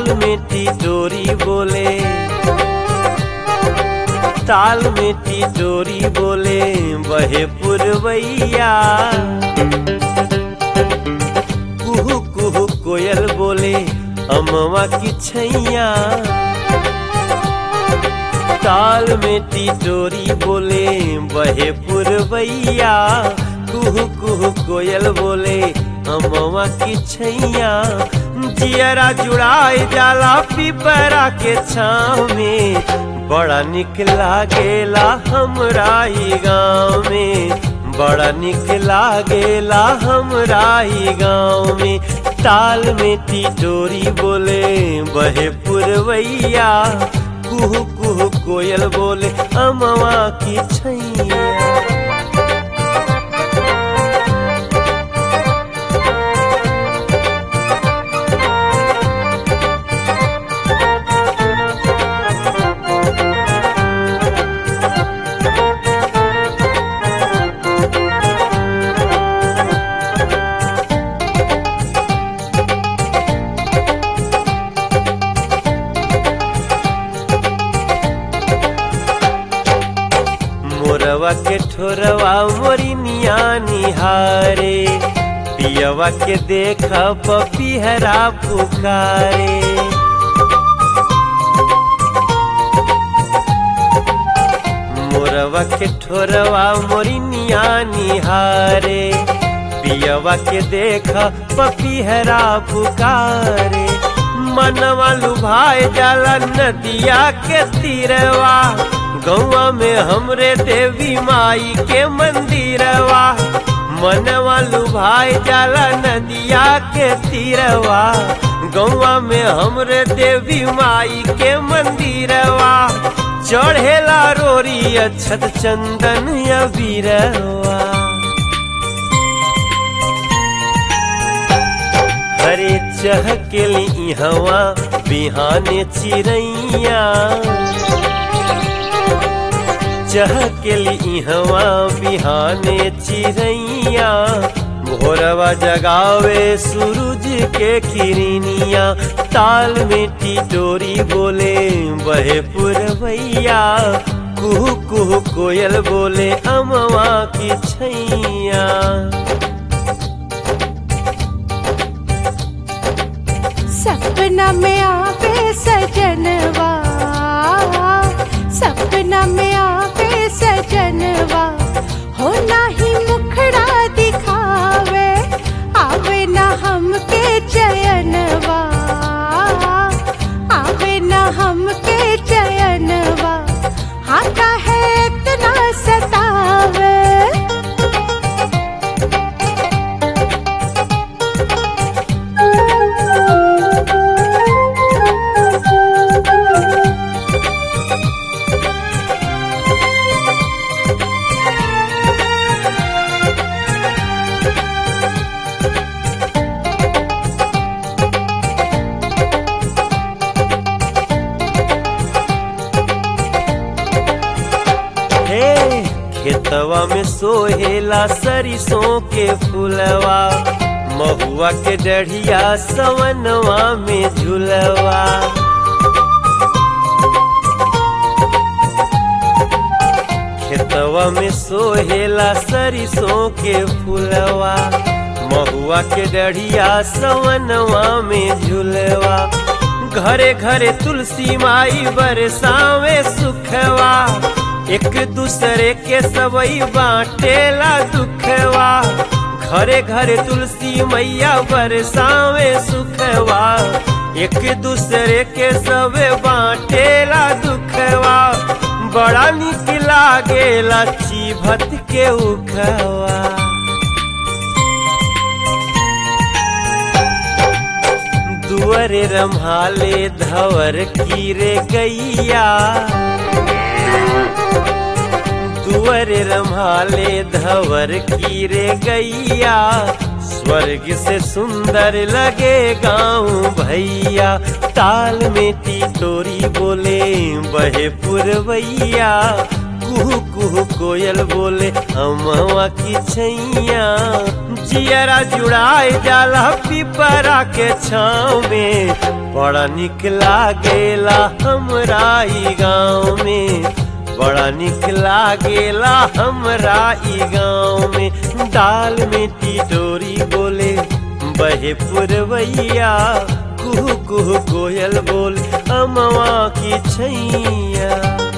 ताल में टिटोरी बोले ताल में टिटोरी बोले बहे पुरवैया कुहू कुहू कोयल बोले अमवा की छैया ताल में टिटोरी बोले बहे पुरवैया कुहू कुहू कोयल बोले अमवा की छैया जियरा जुड़ाए जाला पिपरा के छाव में बड़ा निक लागेला हमरा ई गाँव में बड़ा निक लागेला हमरा ई गाँव में ताल में टिटोरी बोले बहे पुरवैया कुहू कुहू कोयल बोले अमवा की छैया मोरवा के ठोरवा मोरी निया निहारे पियवा के देख पपिहरा पुकारे मोरवा के ठोरवा मोरी निया निहारे पियवा के देख पपिहरा पुकारे मनवा लुभाए जाला नदिया के तीरवा गौवा में हमरे देवी माई के मंदिरवा मनवा लुभाए जाला नदिया के तीरवा गौवा में हमरे देवी माई के मंदिरवा चढ़ेला रोरी अक्षत चंदन अबीरवा हरे चहकेली हवा बिहाने चिड़ैया चहकेली हवा बिहाने चिड़ैया भोरवा जगावे सूरज के किरनिया ताल में टिटोरी बोले बहे पुरवैया कुहू कुहू कोयल बोले अमवा की छैया सपना में आवे सजनवा सपना में आवे सजनवा हो नाही मुखड़ा दिखावे आवे ना हमके चयनवा आवे ना हमके चयनवा हाथा है इतना सतावे हे खेतवा में सोहेला सरिसों के फुलवा महुआ के डढ़िया सवनवा में झुलवा खेतवा में सोहेला सरिसों के फुलवा महुआ के डढ़िया सवनवा में झुलवा घरे घरे तुलसी माई बरसावे सुखवा एक दूसरे के सबई बाटेला दुखवा घरे घरे तुलसी मैया बरसावे सुखवा एक दूसरे के सबे बाटेला दुखवा बड़ा निक लागेला चीभत के उखवा दुअरे रम्हाले धवर कीरे गैया दुअरे रम्हाले धवर कीरे गैया स्वर्ग से सुंदर लगे गाँव भैया ताल में टिटोरी बोले बहे पुरवैया कुहू कुहू कोयल बोले अमवा की छैया जियरा जुड़ाए जाला पिपरा के छाँव में बड़ा निक लागेला हमरा ई गाँव में बड़ा निक लागेला हमरा ई गाँव में दाल में टिटोरी बोले बहे पुरवैया कुहू कुहू कोयल बोले अमवा की छैया